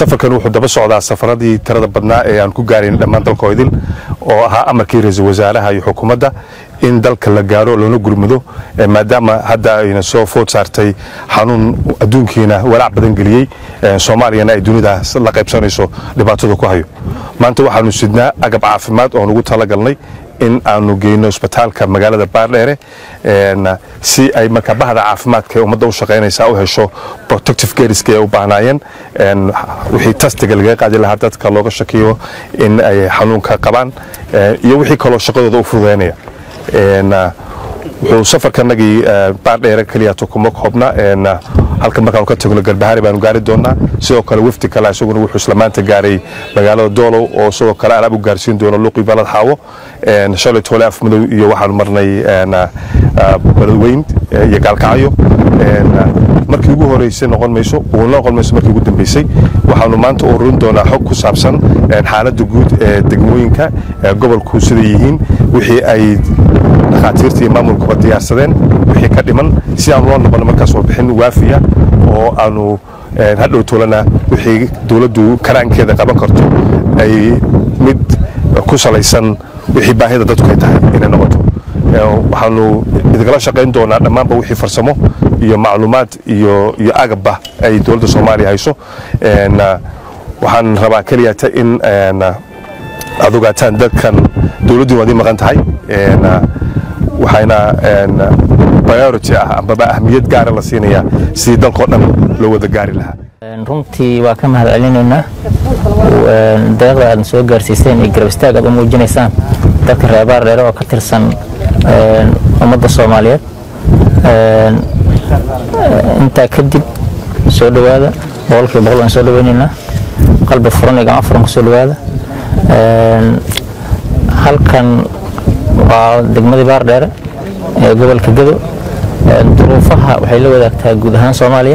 safarkan wuxuu daba socdaa safaradii tirada badnaa ee aan ku gaarayn dhammaan dalka idil oo ahaa amarkii ra-iisul wasaaraha iyo xukuumadda in dalka la gaaro loona gurmudo maadaama hadda ayna soo food saartay xanuun adduunkiina walaac badan geliyey soomaaliyana ay dunida la qaybsanayso dhibaatada ku hayo maanta waxaanu sidnaa agab caafimaad oon ugu talagalnay in aanu geyno isbitaalka magaalada baardheere si ay marka bahda caafimaadka ee ummadda u shaqaynaysa u hesho protective gariska ay u baahnaayeen wixii tastiga lagaga qaadi lahaa dadka looga shakiyo in ay xanuunka qabaan iyo wixii kaloo shaqadooda u fududaynaya wuxuu safarkanagii baardheere keliyato kuma koobna halka markaanu ka tagno garbahari baanu gaari doonaa sidoo kale wafdi kale isaguna wuxuu isla maanta gaaray magaalada doolow oo sidoo kale alaab u gaarsiin doono luqi balad xaawo shalay toole afmadow iyo waxaanu marnay baladweyn iyo gaalkacyo markii ugu horeysay noqon mayso uuna noqon mayso markii ugu dambeysay waxaanu maanta ururin doonaa xog ku saabsan xaaladda guud ee degmooyinka gobolku siday yihiin wixii ay dhakhaatiirta iyo maamulkuba diyaarsadeen wixii ka dhiman si aanu loo noqono markaas warbixin waafiya oo aanu hadhow toolana wixii dowladdu karaankeeda qaban karto ay mid ku salaysan wixii baahida dadku ay tahay inay noqoto waxaanu idinala shaqayn doonaa dhammaanba wixii farsamo iyo macluumaad iyo iyo agabba ay dowladda soomaaliya hayso waxaan rabaa keliyata in aad ogaataan dadkan dowladdu waad ii maqan tahay waxayna priority ah ambaba ahmiyad gaara la siinayaa sidii dalkao dhan loo wada gaari lahaa runtii waa ka mahad celinaynaa deeqda aadna soo gaarsiiseen iyo garab istaag aad u muujinaysaan dadka reebaar dheere oo ka tirsan ummadda soomaaliyeed intaa kadib soo dhowaada boqolkiiba boqol waan soo dhoweynaynaa qalbi furan iyo gacmo furan ku soo dhowaada halkan waa degmadii baardheere ee gobolka gado duruufaha waxay la wadaagtaa guud ahaan soomaaliya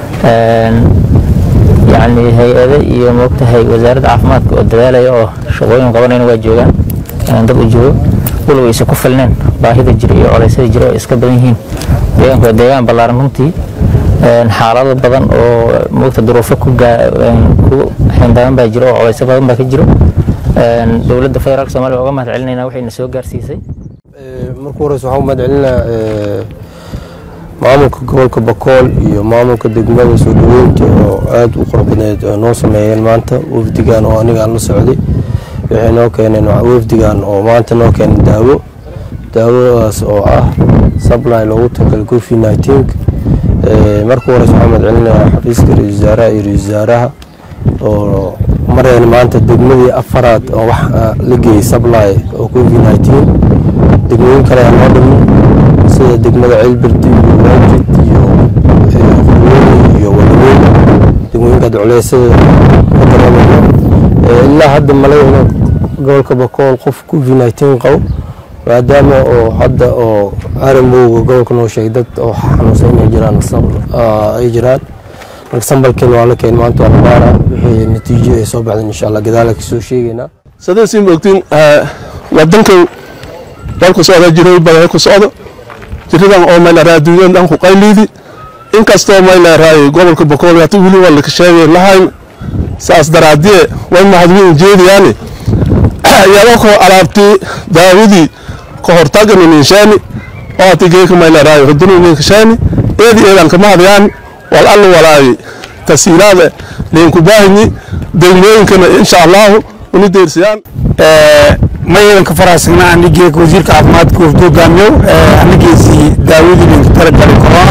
yacni hay-ade iyo moogtahay wasaaradda caafimaadka oo dadaalaya oo shaqooyin qabanayna waa joogaan dad u joogo walow aysan ku filneen baahida jira iyo coleysyada jira oo iska badan yihiin deegaanku waa deegaan ballaaran runtii xaalado badan oo moogta duruufo ku xindaaban baa jira oo coleysyo badan baa ka jiro dowladda federaalk somalia uga mahad celinayna waxayna soo gaarsiisay marka horeyse waxaan u mahad celinaa maamulka gobolka bakool iyo maamulka degmada soo dhaweynta oo aada u qorbadneed noo sameeyeen maanta wafdigan oo aniga aan la socday waxay noo keeneen wafdigan oo maanta noo keeneen daawo daawadaas oo ah sably loogu talagalay covid nineteen marka horeyse waxaan mahad celinayaa xafiiska ra-isul wasaaraha iyo ra-isul wasaaraha oo mareen maanta degmadii afaraad oo wax la geeyey sably oo covid nineteen degmooyin kale ayaa noo dhimin sida degmada ceelbirdi iyo waajid iyo qorweyne iyo wadaweyn degmooyinkaad culeysada ka dareemayno ilaa hadda malayno gobolka bakool qof covid nineteen qabo maadaama oo hadda oo aramowga gobolka noo sheegay dad oo xanuunsan inay jiraan ay jiraan marka sambalkeen waa la keen maanta waa la baara wixii natiijo ay soo baxdeen insha allah gadaala kasoo sheegaynaa sadaysiin moogtiin wadankan dalku socda jiray badan ku socdo jiridan oo mayla raaduudan dhan ku qayliidi inkastoo mayla raay gobolka bokool hata wili waa laka sheegay lahayn saas daraadie way mahadwiin jeediyaani iyadoo ko alaabtii daawadii ka hortagani ninshaani oo hati geeka mayla raay hudunu ninkashaani eedi eedan kama hadiyaan wal allu walaayi tasiiraada leenku baahinyi degmooyinkana insha allahu uni deersiyaan mayadan ka faraxsanaa anigeeka wasiirka caafimaadka wafdi hogaamiyo anigeesii daawadii linka talagalay corona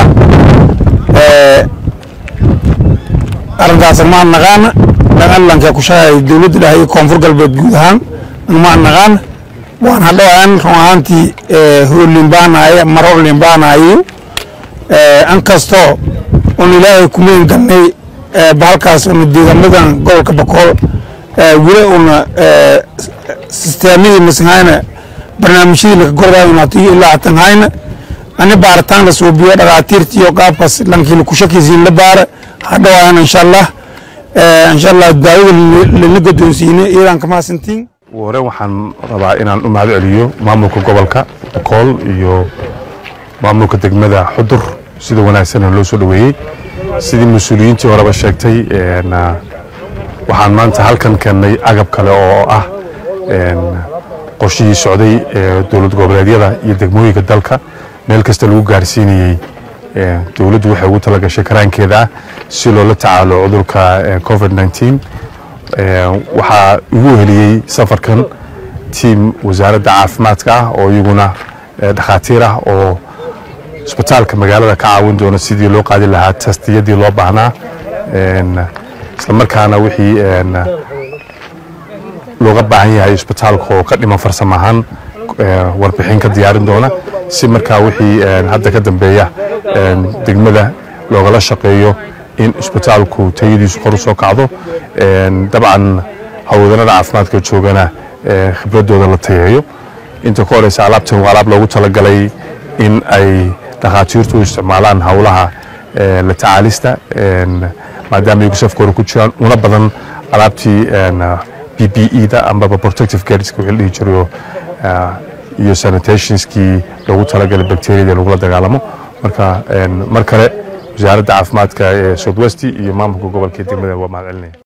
arrintaas maan naqaana dhaqanlanka ku shaqeeya dowladda dhahay koonfur galbeed guud ahaan maan naqaana waan hadhowaan run ahaantii hool limbaanaya maro limbaanayo an kastoo un ilaahay kumeyn galnay bahalkaas una deegaamadan gobolka bakool weli una sisteemadii masahayna barnaamijyadii laka gordayo unatiyo ilaa hatan hayna ani baaritaan la suubiyo dhakhaatiirta iyo qaabkaas lankii laku shakiisiin la baara hadhowaan insha allah insha allah daawada lala gadoonsiine iyadan kamahadsantiin hore waxaan rabaa inaan u mahad celiyo maamulka gobolka bakool iyo maamulka degmada xudur sida wanaagsan loo soo dhoweeyey sidii mas-uuliyiintii horeba sheegtay waxaan maanta halkan keennay agab kale oo ah qorshihii socday ee dowlad goboleedyada iyo degmooyinka dalka meel kasta lagu gaarsiinayey dowladdu waxay ugu talagashay karaankeeda ah si loola tacaalo cudurka covid nteen waxaa igu heliyey safarkan tiim wasaaradda caafimaadka ah oo iyaguna dhakhaatiir ah oo isbitaalka magaalada ka caawin doona sidii loo qaadi lahaa tastiyadii loo baahnaa isla markaana wixii looga baahan yahay isbitaalka oo ka dhiman farsamo ahaan warbixin ka diyaarin doona si markaa wixii hadda ka dambeeya degmada loogala shaqeeyo in isbitaalku tayadiisu kor u soo kacdo dabcan hawlwadanada caafimaadka joogana khibradooda la tayeeyo inta ka horeysa alaabtan waa alaab loogu talagalay in ay dhakhaatiirtu u isticmaalaan howlaha la tacaalista maadaama ay safkooda ku jiraan una badan alaabtii b b e da ambaba protective gareska wixii la dhihi jirayo iyo sanitationskii loogu talagalay bacteriada lagula dagaalamo marka mar kale wasaaradda caafimaadka ee south west iyo maamulka gobolka degmada waa mahad celinaya